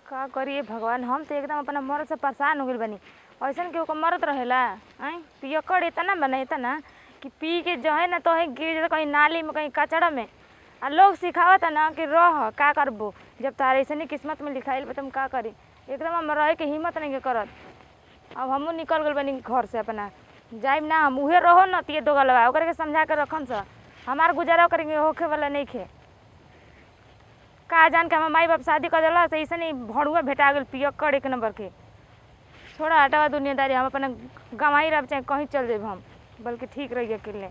का करिए भगवान हम तो एकदम अपना मरद से परेशान हो गइल बानी ऐसन केहू के मरद रहेला आई पियकड़ इतना बना इतना कि पी के जो है ना तो है गिर जाता कहीं नाली में कहीं कचड़ा में आ लोग सिखावता ना कि रह का करबो जब तारे ऐसे किस्मत में लिखाइल बा तुम का करी एकदम हम रहे के हिम्मत नहीं के करत अब हमहू निकल गइल बानी घर से अपना जाइम ना हम उहे रहो न तिये दोगल बा ओकरे के समझा के रखम सा हमार गुजारा करेंगे होखे वाला नहीं खे का जान के हमार माई बाप शादी कर दिला से ऐसे नहीं भड़ुआ भेटा गेल पियक्कड़ एक नंबर के छोड़ा हटावा दुनियादारी हम अपना गंवाई रह चाहे कहीं चल जाब हम बल्कि ठीक रही अकेले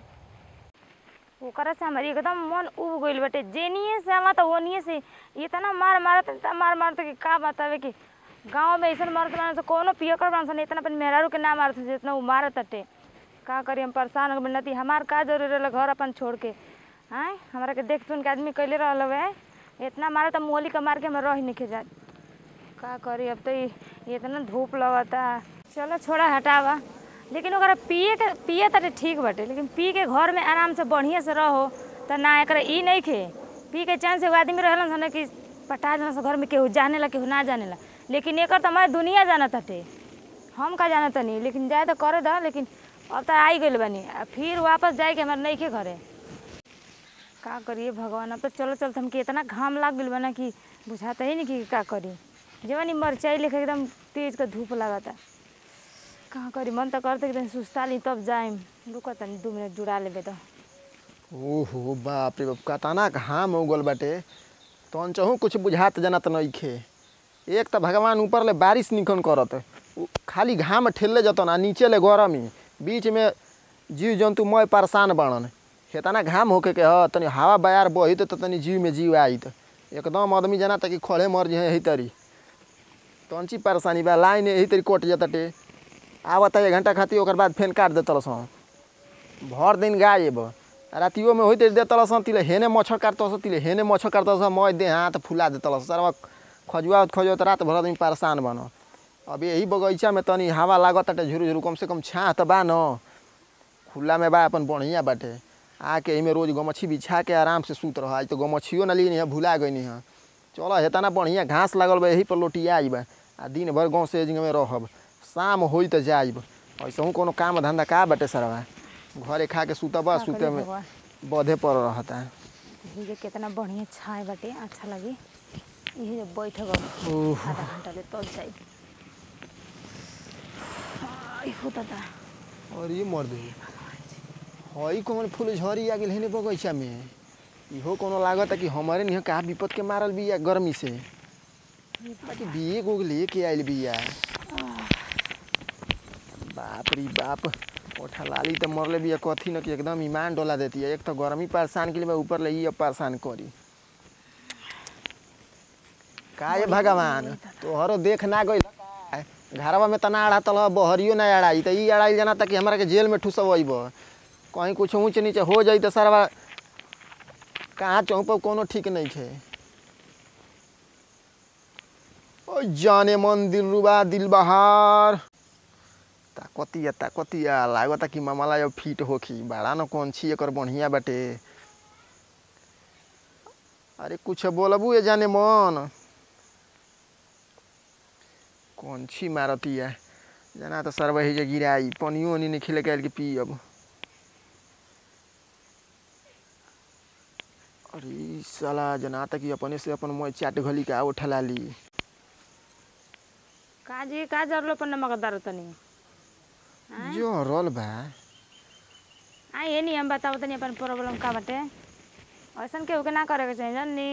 ओकरा से हमारी एकदम मन उब गइल बाटे जेनिए से आवा तो ओनिए से इतना मार मारत इतना मार मारत कि का बतावे कि गांव में ऐसन मारत मारत कोनो पियकर बांसन इतना अपन मेहरारू के ना मारत जितना उ मारत अटे का करी हम परेशान हो गइल हमार का जरूरी रहल घर अपन छोड़ के आय हमरा के देख सुन के आदमी कैले रहल हवे इतना मारत मोली के मार के हम रह नहीं जात का करी अब तो इ- इतना धूप लगता चलो छोड़ा हटावा लेकिन ओकरा पिए के पिए तटे ठीक बाटे लेकिन पी के घर में आराम से बढ़िया से रहो त ना एकरा ई नहीं खे पी के चैन से एगो आदमी रहलन सन कि पटा जना से घर में केहू जानेला केहू ना जानेला लेकिन एकर त हमारे दुनिया जानत हटे हम का जानत नहीं लेकिन जाए तो करे दा लेकिन अब तो आई गइल बानी आ फिर वापस जाए के हमारे नहीं खे घरे का करिए भगवान अब तो चलो चलते हमके इतना घाम लाग गइल बा ना कि बुझाता ही नहीं कि का करी जवन ई मरचाई लेके एकदम तेज का धूप लागता कहाँ करी मन तो करते एकदम सुस्ता ली तब जाइम रुको तनी दू मिनट जुड़ा लेबे तो ओहो बाप रे बाप कतना घाम हो गल बाटे तहन चहु कुछ बुझात जनत नइखे एक त भगवान ऊपर ले बारिश निकन करत उ खाली घाम ठेलले जतन आ नीचे ले गरमी बीच में जीव जंतु मय परेशान बाड़न हेतना घाम होके के ह तनी हवा बयार बहित त तनी जीव में जीव आइत एकदम आदमी जना कि खड़े मर जे यही तरी तहन ची परेशानी बा लाइन यही तरी कट जतटे आवता एक घंटा खातिर ओकर बाद फेन काट देतल सन भर दिन गायब रातियो में होइत देतल सन तिले हेने मच्छर काटतस तिले हेने मच्छर काटतस मय देह हाथ फुला देतल सरवा खजुआत खजुआत रात भर आदमी परेशान बन अब यही बगीचा में तनी हवा लागत ताटे झुरु झुरु कम से कम छाह त बा न खुला में बा अपन बढ़िया बाटे आके एहिमे रोज गमछी बिछा के आराम से सूत रह आज तो गमछियो ना ली भुला गई है चलो हेतना बढ़िया घास लागल बा यही पर लोटिया बा आ दिन भर गाँव से में रहब शाम होई त जाइब ऐसा कोनो काम धंधा का बाटे सरवा घरे खा के सुतब का सुते करी में भगवान? बधे पर रहता यही जे कितना बढ़िया छाए बाटे अच्छा लगे यही जे बैठ गल ओह आधा घंटा ले तब जाइब आई हो दादा और ये मर दे हई कौन फूल झड़ी आ गेल हेने बगीचा में इहो कोनो लागत कि हमारे निह का विपद के मारल बिया गर्मी से बाकी बिए गो लेके आइल बिया बाप रे बाप ओठा लाली तो मरले बिया कथी न कि एकदम ईमान डोला देती है एक तो गर्मी परेशान के लिए ऊपर ले ये परेशान करी का ये भगवान तोहरो देख ना गई घरवा में तना अड़ा तल बहरियो ना अड़ाई तो ई अड़ाई जाना ताकि हमारा के जेल में ठुसब कहीं कुछ ऊँच नीचे हो जाई तो सरवा कहाँ चौप कोनो ठीक नहीं है ओ जाने मन दिल रुबा दिल बहार ताकतिया ताकतिया लागता कि मामला अब फिट होखी बड़ा न कौन छी एकर बढ़िया बाटे अरे कुछ बोलबू ये जाने मन कौन छी मारतिया जना तो सरवा ही जे गिराई पनियो ओनी नहीं खिले के पी अब अरे ई साला जना तक कि अपने से अपन मोय चाट घली का उठला ली का जी का जरलो पर नमक दारू तनी जो रोल बा आ ये नहीं हम बताओ तनी अपन प्रॉब्लम का बाटे ऐसन केहू के ना करे के चाहिए जाननी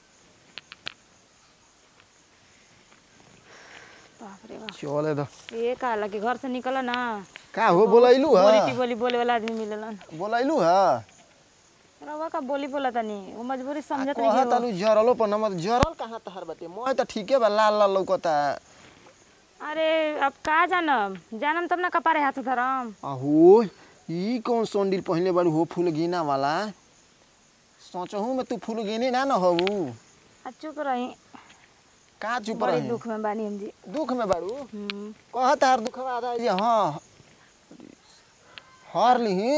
बाप रे बाप चले दो ये का लगे घर से निकल ना का हो बोलैलू बोली ह टी बोली बोले वाला आदमी मिलेलन बोलैलू ह रवा का बोली बोला तनी वो मजबूरी समझत नहीं कहा हो तालू जरलो पर नमक जरल कहाँ तहर बाटे मोय त ठीके बा लाल लाल लौकता अरे अब का जानम जानम तब ना कपारे हाथ धरम अहो ई कौन सैंडल पहनले बारू हो फूल गिना वाला सोचहू में तू फूल गिने ना न हबू आ चुप रही का चुप बड़ी रही दुख में बानी हम जी दुख में बारू हम्म। कह तार दुखवा आधा ये हाँ हार ली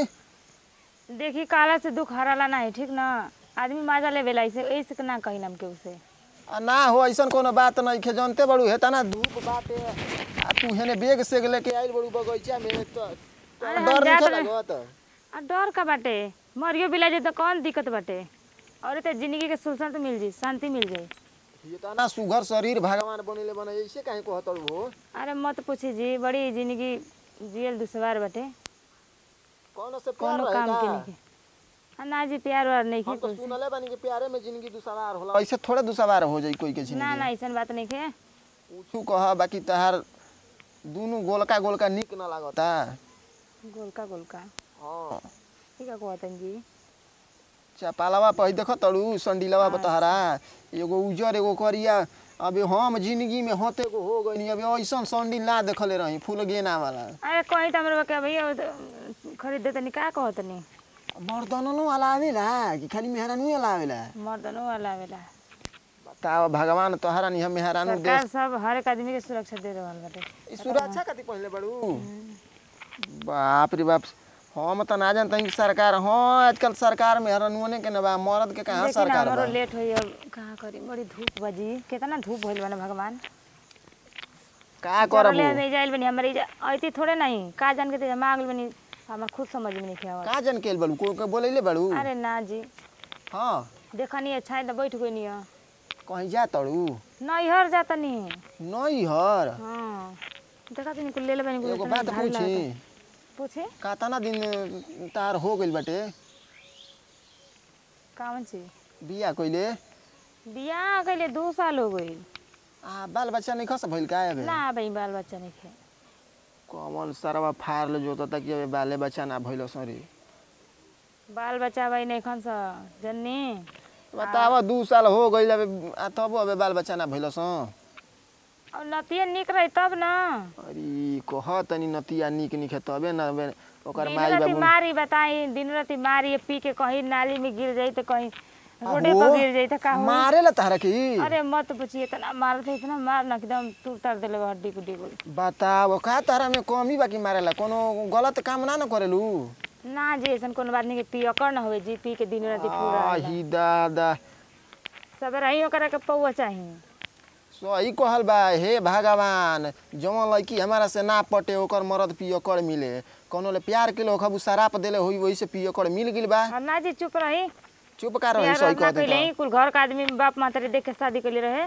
देखी काला से दुख हराला नहीं ठीक ना आदमी माजा ले बेला ऐसे ऐसे ना कहिलम के उसे आ ना हो ऐसन कोनो बात नहीं खे जानते बड़ू हेता ना धूप बाटे आ तू हेने बेग सेग लेके आइल बड़ू बगीचा में तो तो अरे हम डर जात नहीं रहे- लागत आ डर का बाटे मरियो बिला जाए तो कौन दिक्कत बाटे और तो जिंदगी के सुलसन तो मिल जाई शांति मिल जाई ये तो ना सुघर शरीर भगवान बनेले बने ऐसे काहे कहत हो अरे मत पूछी जी बड़ी जिंदगी जियल दुश्वार बाटे कौन से प्यार कोनो काम के रहेगा नहीं आ ना जी प्यार वार नहीं हम की तो कुछ सुनले बानी कि प्यारे में जिंदगी दुसवार होला ऐसे थोड़े दुसवार हो जाई कोई के ना जिंदगी ना ऐसा बात नहीं के पूछू कह बाकी तहार दुनु गोलका गोलका निक ना लागता गोलका गोलका हाँ ठीक है कहतन जी चपालावा पही देख तड़ू संडीलवा बतहरा एगो उजर एगो करिया अबे हम जिंदगी में होते को हो गई अबे ऐसन संडील ना देखले रही फूल गेना वाला अरे कहीं तो हमारे बके भैया वो तो खरीदे तनी का कहतनी मर्दननो वाला आवेला कि खाली मेहरानू वाला आवेला मर्दनो वाला वेला बताओ भगवान तोहरा नहीं हम मेहरानू सरकार देश सब हर एक आदमी के सुरक्षा दे रहल बाटे ई सुरक्षा कति पहले बड़ू बाप रे बाप हम त ना जानते कि सरकार हाँ आजकल सरकार मेहरानुओने के न बा मर्द के कहाँ देखी ना सरकार हमारो बा लेट होई अब कहाँ करी बड़ी धूप बजी कितना धूप भइल बा ना भगवान का करब ले नहीं जाइल बनी हमारे ऐती थोड़े नहीं का जान के तेजा मांगल बनी हमार खुद समझ में नहीं आवत का जन केल बड़ू को बोलैले बड़ू अरे ना जी हाँ देखनी अच्छा है तो बैठ गई नहीं कहीं जा तड़ू नैहर जाता नहीं नहीं हर हाँ देखा तनी कुल ले ले बनी कुल एगो इतना बात भारी पूछी लागता। पूछे कातना दिन तार हो गइल बाटे कावन ची बिया कइले बियाह कइले दो साल हो गई आ बाल बच्चा नहीं खस भइल का अबे ना भाई बाल बच्चा नहीं खे कमल सरवा फार ले जोता तक अबे बाले बच्चा ना भइल सरी बाल बच्चा भाई नहीं खन सा जन्नी बताव दू साल हो गइल अबे आ तब अबे बाल बच्चा ना भइल स और नतिया निक रही तब ना अरे कह तनी नतिया निक निक है तबे न अबे ओकर दिन माई राती बाबू मारी बताई दिन राती मारी पी के कहीं नाली में गिर जाई तो कहीं रोडे अहो, पर गिर जाई तो का होई? मारे ला तारा की अरे मत पूछिए इतना मारते इतना मार ना एकदम तू तर देले बा हड्डी गुड्डी कुल बताव का तारा में कमी बाकी मारेला कोनो गलत काम ना न करेलू ना जी ऐसा कोनो बात नहीं कि पी अकर ना होवे जी पी के दिन राती पूरा आही दादा सब रही ओकरा के पौआ चाहिए सही कहल बा हे भगवान जवन लड़की हमारा से ना पटे ओकर मरद पियो कर मिले कोनो ले प्यार के लोग खबू शराप देले होई वही से पियो कर मिल गिल बा और ना जी चुप रही चुप का रही प्यार सही ना कह कइले दे ही कुल घर का आदमी बाप मातारी देख के शादी कइले रहे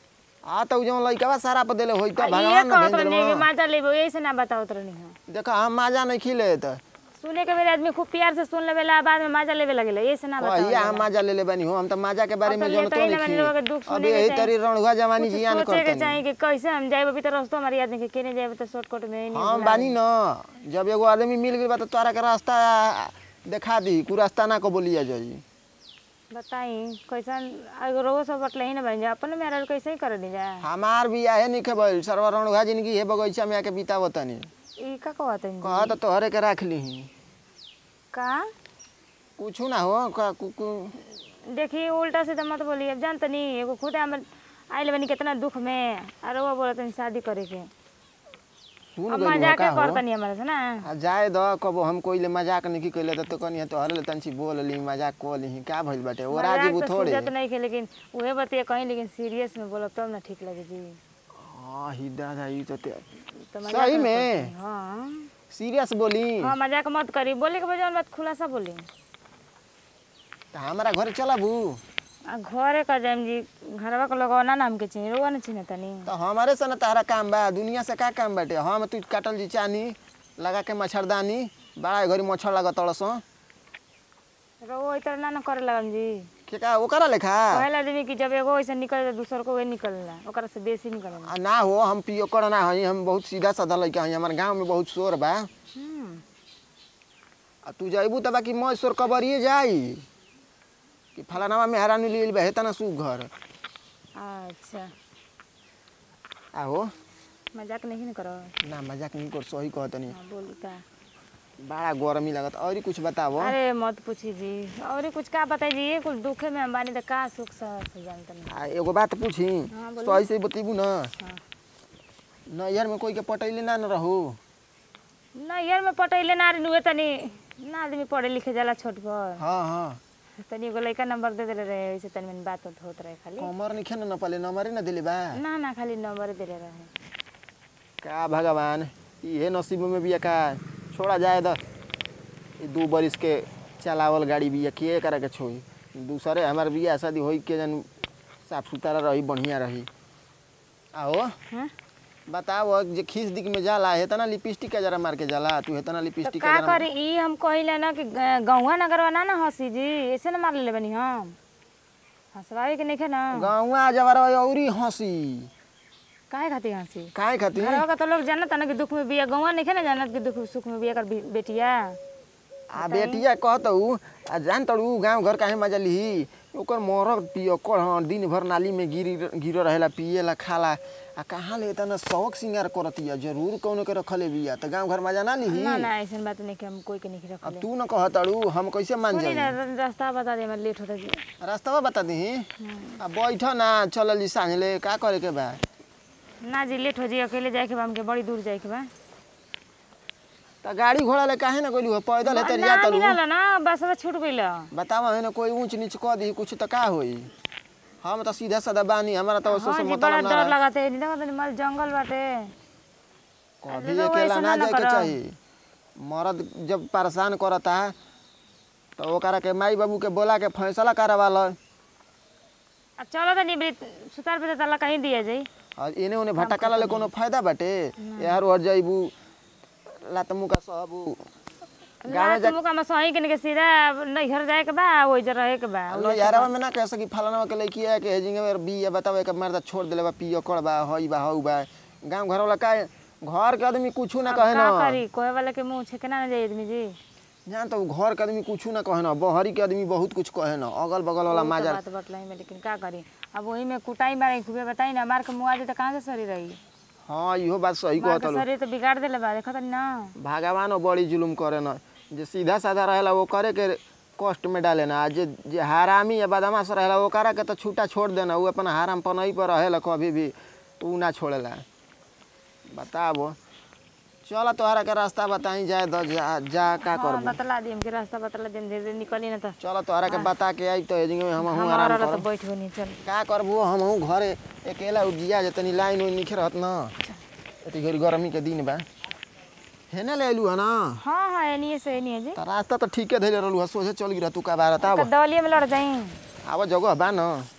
आ त जवन लड़का बा शराप देले होई त आ, ये भगवान न कहत भेज रहनी कि देलवा माजा लेबो ऐसे ना बतावत रहनी हम देखा हम माजा नहीं खिले त सुने के मेरे आदमी खूब प्यार से सुन लेवेला बाद में माजा लेवे लगेला ऐसे ना बतावत कहिया हम माजा ले ले बानी हो हम त माजा के बारे अब में तो जानतो लेते ही ना नहीं बानी, लोगों के दुख खी सुने अबे के यही चाही। तरी रणुआ जवानी कुछ जियान सोचे के करतनी चाहिए कि कैसे हम जाए अभी तो रास्ता हमारी आदमी के केने जाए तो शॉर्टकट में ही नहीं हम बुलावे। बानी न जब एगो आदमी मिल गइल बा त तोरा के रास्ता देखा दी कु रास्ता ना को बोलिया जाई बताई कैसन एगो रोगो सब बटले ही ना बन जा अपन मेरा कैसे ही कर दी जा हमार भी आहे निखे भइल सरवा रणुआ जिंदगी हे बगैचा में आके बितावतनी ई का कहत है कह त तोहरे के राख लीही का कुछ ना हो का कु, कु, देखी उल्टा सीधा मत बोली अब जानत नहीं एगो खुद हमर आइल बनी कितना दुख में और वो बोलत है शादी करे के सुन अब गइल मजाक का हो करतनी हमारे से ना आ जाए द कबो हम कोइले मजाक नहीं कइले त तो कनी तोहरे ले तंची बोल ली मजाक को ली का भइल बाटे ओ मजाक राजीव तो थोड़े सूझत नहीं के लेकिन उहे बतिया कहीं लेकिन सीरियस में बोलब तब ना ठीक लगे जी हां ही दादा ई त ते- तो मजाक सही मत में? करतनी, हाँ सीरियस बोली हाँ मजाक मत करी बोले के बजाय बात खुलासा बोली त हमारा घर चलाबू आ घरे का जाम जी घरवा के लोग ना नाम के चाहिए रोवा ना चिन्ह तनी त हमारे से न तारा काम बा दुनिया से का काम बाटे हम तू काटल जी चानी लगा के मच्छरदानी बड़ा घरी मच्छर लागत तड़स रोवो इतना ना ना करे लगन जी के का ओकरा लेखा पहला आदमी की जब एगो ऐसे निकल दूसर को वही निकलना ओकरा से बेसी निकलना आ ना हो हम पियो कर ना हई हम बहुत सीधा साधा लड़का हई हमार गांव में बहुत शोर बा हम्म आ तू जाइबू त बाकी मैं शोर कबरिए जाई कि फलानावा में हरानी लील बा हेता ना सु घर अच्छा आहो मजाक नहीं न करो ना मजाक नहीं कर सही कहतनी हाँ बोल का बड़ा गरमी लागत और कुछ बतावो अरे मत पूछी जी और कुछ का बताई जी ये कुछ दुखे में हम बानी तो का सुख सह से जानते नहीं आ एगो बात पूछी हाँ, बोलिए। सही से बतेबू ना हाँ नैहर में कोई के पटैले ना न रहू ना यार में पटैले ना रे नुए तनी ना आदमी पढ़े लिखे जाला छोट पर हाँ हाँ तनी एगो लड़का नंबर दे देले रहे ऐसे तनी मनी बात उत होत रहे खाली कमर नहीं खेन न पाले नंबर न दिले बा ना ना खाली नंबर देले रहे का भगवान ये नसीब में बिया का छोड़ा जाए द ई दू बरिस के चलावल गाड़ी बिया के करे के छोई दूसरे हमार बिया शादी होई के जन साफ सुथरा रही बढ़िया रही आओ हाँ बताओ जे खींच दिख में जाला है तना लिपस्टिक का जरा मार के जाला तू है तना तो लिपस्टिक का का जरा करी ई हम कहिले ना कि ग- गौवा नगरवा ना ना हंसी जी ऐसे ना मार ले बनी हम हंसवावे के नहीं ना गाँवा जबर औरी हंसी काहे खातिर हंसी काहे खातिर घरवा का तो लोग जानत ना कि दुख में बिया गौवा नहीं ना जानत कि दुख सुख में बिया कर बे- बेटिया आ बेटिया कहतऊ आ जान तड़ू गाँव घर काहे मजा लिही ओकर मरद पियकर हँ दिन भर नाली में गिरी गिर रहेला पिएला खाला आ कहाँ ले तना शौक सिंगार करतिया जरूर कौनो के रखले बिया त गाँव घर मजा ना लिही ना ना ऐसा बात नहीं कि हम कोई के नहीं अब रखले तू न कहतड़ू हम कैसे मान सुनी जाई ना र- रास्ता बता दे हमारे लेट होता जी रास्ता बता दही आ बैठ ना चलल जी सांझ ले का करे के बा ना जी लेट हो जी अकेले जाए के बा हमके बड़ी दूर जाए के बा त गाड़ी घोड़ा ले काहे ना गइलू पैदल हेते ना जा तड़ू मिलल ना बस में छूट गइल बतावा है ना कोई ऊंच नीच कह दी कुछ त का होई हम त सीधा साधा बानी हमारा त हाँ उससे जी बड़ा मतलब ना डर रहा। लगाते नहीं देखो तनी मल जंगल बाटे कभी लोग अकेला ऐसा ना ना जाए के करब। चाहिए मर्द जब परेशान करता है तो ओकरा के माई बाबू के बोला के फैसला करवा लो आ चलो तनी बे सुतार पे तला कहीं दिया जाई और इने उने भटकाला ले कोनो फायदा बाटे यार और जाइबू लात मुका सहबू गाँव रात मुका में सही के के सीधा नैहर जाए के बा ओइ जर रहे के बा न यारवा में ना कह सकी फलाना के लड़की है के हेजिंग में बिया बतावे के मर्द छोड़ देले बा पियो कर बा हई बा हऊ बा गांव घर वाला का घर के आदमी कुछ ना अब कहे का ना करी कोहे वाला के मुंह छेकना ना जाई आदमी जी जान तो घर के आदमी कुछ ना कहे ना बहरी के आदमी बहुत कुछ कहे ना अगल बगल वाला बहुत माजा बात बतलाई में लेकिन का करी अब वही में कुटाई मारे खूबे बताई ना मार के मुआ जे त कहां से सरी रही हाँ इहो बात सही मार कहत के शरीर तो बिगाड़ देले बा देखत ना भगवानो बड़ी जुलुम करे न जे सीधा साधा रहेला वो करे के कष्ट में डाले ना आ जे जे हरामी या बदमाश रहेला वो करा के तो छूटा छोड़ देना वो अपन हराम पनई पर रहेला कभी भी ऊ ना छोड़ेला बताबो चल तोहरा के रास्ता बताई जाए दो जा, जा का हाँ करबो बतला दी हमके रास्ता बतला दी धीरे धीरे निकली ना तो चल तोहरा के बता के आई तो एजिंग में हम हमारा आराम वाला करब तो बैठ नहीं चल का करबो हम घरे अकेला उजिया जे तनी लाइन उइन निखे रहत न एती घरी गर्मी के दिन बा हेने ले एलू है ना हाँ हाँ एनिए से एनिए जी त रास्ता त ठीके धैले रहलू सोझे चल गिरा तू का बारता अब दवलिए में लड़ जाई अब जगह बा न